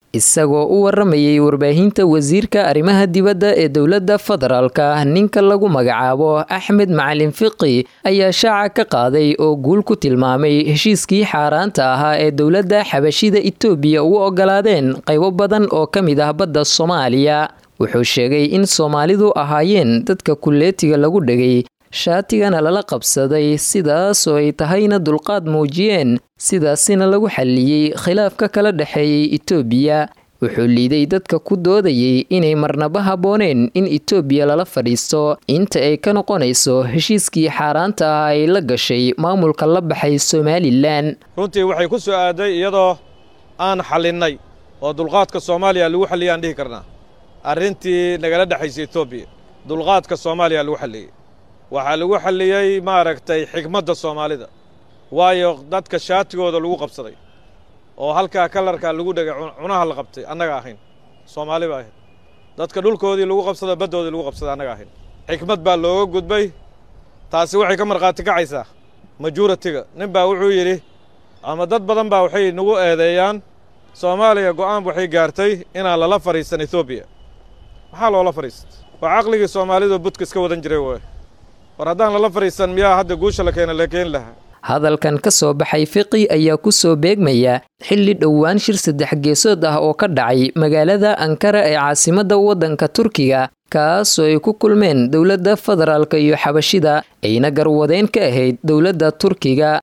isagoo u waramayay warbaahinta wasiirka arrimaha dibadda ee dowladda federaalka ninka lagu magacaabo axmed macalin fiqi ayaa shaaca ka qaaday oo guul ku tilmaamay heshiiskii xaaraanta ahaa ee dowladda xabashida itoobiya u ogolaadeen qaybo badan oo ka mid ah badda soomaaliya wuxuu sheegay in soomaalidu ahaayeen dadka kulleetiga lagu dhegay shaatigana lala qabsaday sidaasoo ay tahayna dulqaad muujiyeen sidaasina lagu xalliyey khilaafka kala dhexeeyey itoobiya wuxuu liiday dadka ku doodayay inay marnaba habbooneen in itoobiya lala fadhiisto inta ay ka noqonayso heshiiskii xaaraanta ah ay la gashay maamulka la baxay somalilan runtii waxay ku soo aaday iyadoo aan xallinnay oo dulqaadka soomaaliya lagu xalliyay aan dhihi karnaa arrintii nagala dhexaysay etoobiya dulqaadka soomaaliya lagu xalliyey waxaa lagu xalliyey maaragtay xigmadda soomaalida waayo dadka shaatigooda lagu qabsaday oo halkaa kalarkaa lagu dhegay cunaha la qabtay annaga ahayn soomaali ba ahayd dadka dhulkoodii lagu qabsado baddoodii lagu qabsaday annaga ahayn xikmad baa looga gudbay taasi waxay ka markhaati kacaysaa majuratiga nin baa wuxuu yidhi ama dad badan baa waxay nagu eedeeyaan soomaaliya go'aan waxay gaartay inaan lala fadhiisan etoobiya maxaa loola fadhiistay waa caqligii soomaalidu budka iska wadan jiray waay war haddaan lala fadhiisan miyaa hadda guusha la keena la keeni lahaa hadalkan ka soo baxay fiqi ayaa ku soo beegmaya xilli dhowaan shir saddex geesood ah oo ka dhacay magaalada ankara ee caasimadda waddanka turkiga kaasoo ay ku kulmeen dowladda federaalka iyo xabashida ayna garwadeen ka ahayd dowladda turkiga